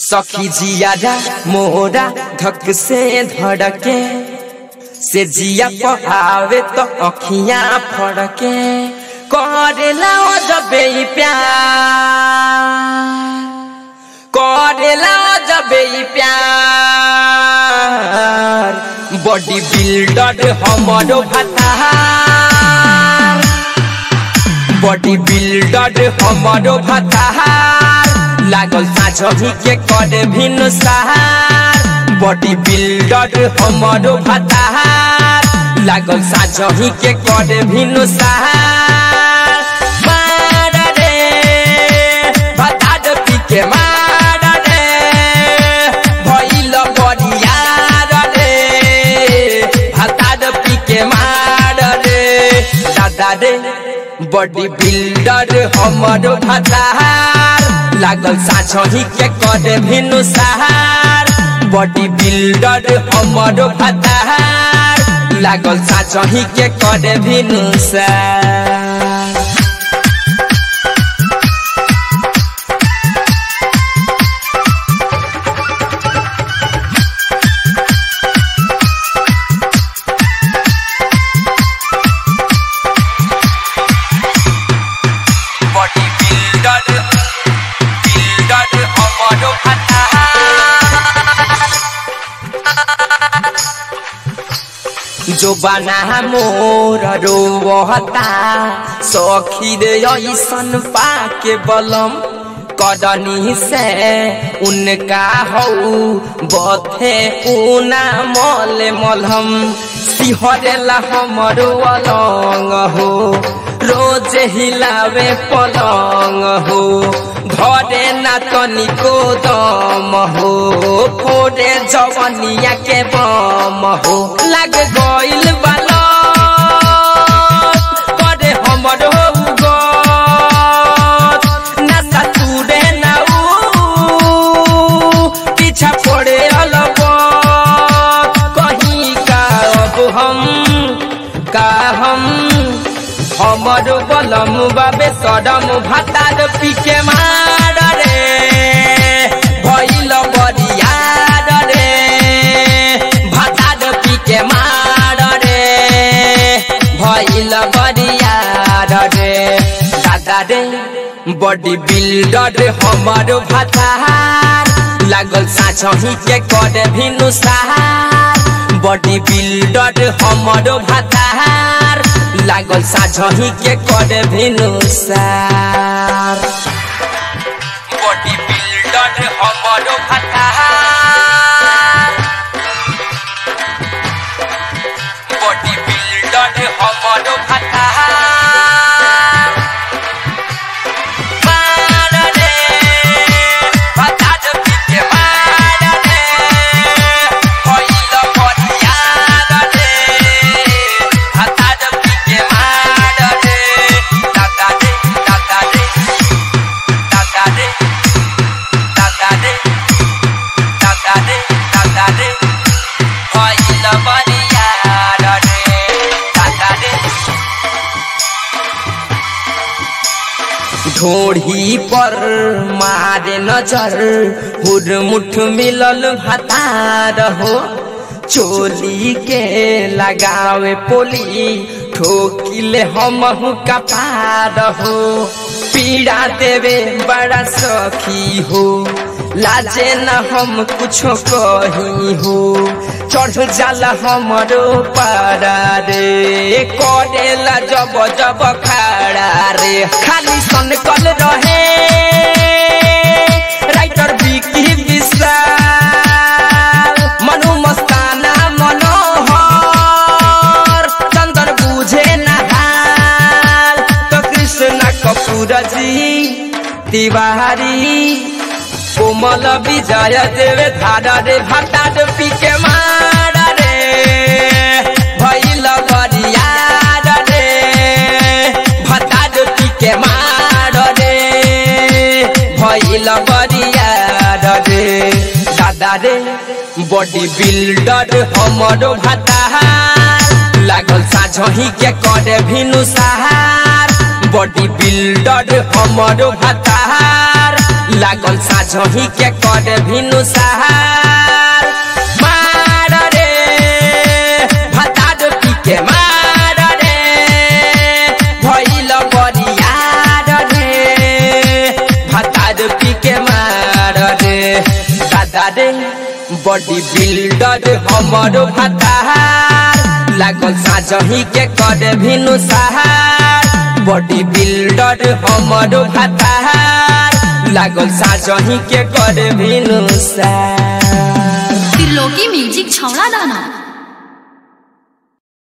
सखी जियारा मोरा धक से धड़के से जिया पहावे तो अखियां फड़के करेला जबे प्यार करेला जबे प्यार बॉडी बिल्डर हमारो भतार बॉडी बिल्डर हमारो भतार लागल साझही के करे भिन्न सहार बॉडी बिल्डर हमारो भतार लागल साझही के करे भिन्न सहार मार रे भतार पी के मार रे भइल बरियार रे भतार पी के मार रे दादा रे बॉडी बिल्डर हमारो भतार लागल साझही के करे भिनु सहार बॉडी बिल्डर हमारो भतार लागल साझही के करे भिनु सहार बॉडी बिल्डर बिल्डर हमारो जो बना मोर रोवता सखी रे ऐसन पाके बलम कदनी से उनका हऊ बथे ऊना मल मलहम सिहरेला हमरो अलंग हो रोज हिलावे पलंग हो घरे ना तनिको दम हो फोड़े जवनिया के बम हो लग गइल बाला करे हमरो गत नशा तुरे ना ऊ पीछा पड़े अलग कहीं का अब हम का हम हमर बलम बाबे सदम भातार पीके मार रे भइल बरियार रे भातार पीके मार रे भइल बरियार रे दादा रे बॉडी बिल्डर हमर भातार लागल साझही के करे भिनु सहार बॉडी बिल्डर हमर भातार लागल साझही के करे भिनु सार बॉडी बिल्डर हमर भातार बॉडी बिल्डर हमर भातार मार रे भातार पीके मार रे भइल बरियार रे भातार पीके मार रे दादा रे दादा रे दादा रे दादा रे दादा रे दादा रे भइल बरियार रे दादा रे ढोढ़ी पर मारे नजर हुरमुठ मिलल भतार हो चोली के लगावे पोली ठोकिले हम कपार हो पीड़ा देवे बड़ा सखी हो लाजे न हम कुछो कही हो चढ़ जाला हमरो पारा रे करेला जब जब खाड़ा रे खाली सन कल रहे राइटर बिकी विशाल मनु मस्ताना मनोहर चंदन बुझे नहाल तो कृष्ण कपूर जी तिवारी कोमल विजय देवे धारा रे भाटा पी के मार रे भइल बरियार रे भाटा पी के मार रे भइल बरियार रे दादा रे बॉडी बिल्डर हमरो भातार लागल साझही के करे भिनु सहार बॉडी बिल्डर हमरो भातार लागल साझही के करे भिनु सहार मार रे भतार पी के मार रे भइल बरियार रे भतार पी के मार रे दादा रे बॉडी बिल्डर हमरो भतार लागल साझही के करे भिनु सहार बॉडी बिल्डर हमरो भतार लागल साझही के करे भिनु सहार त्रिलोकी म्युजिक छौला दाना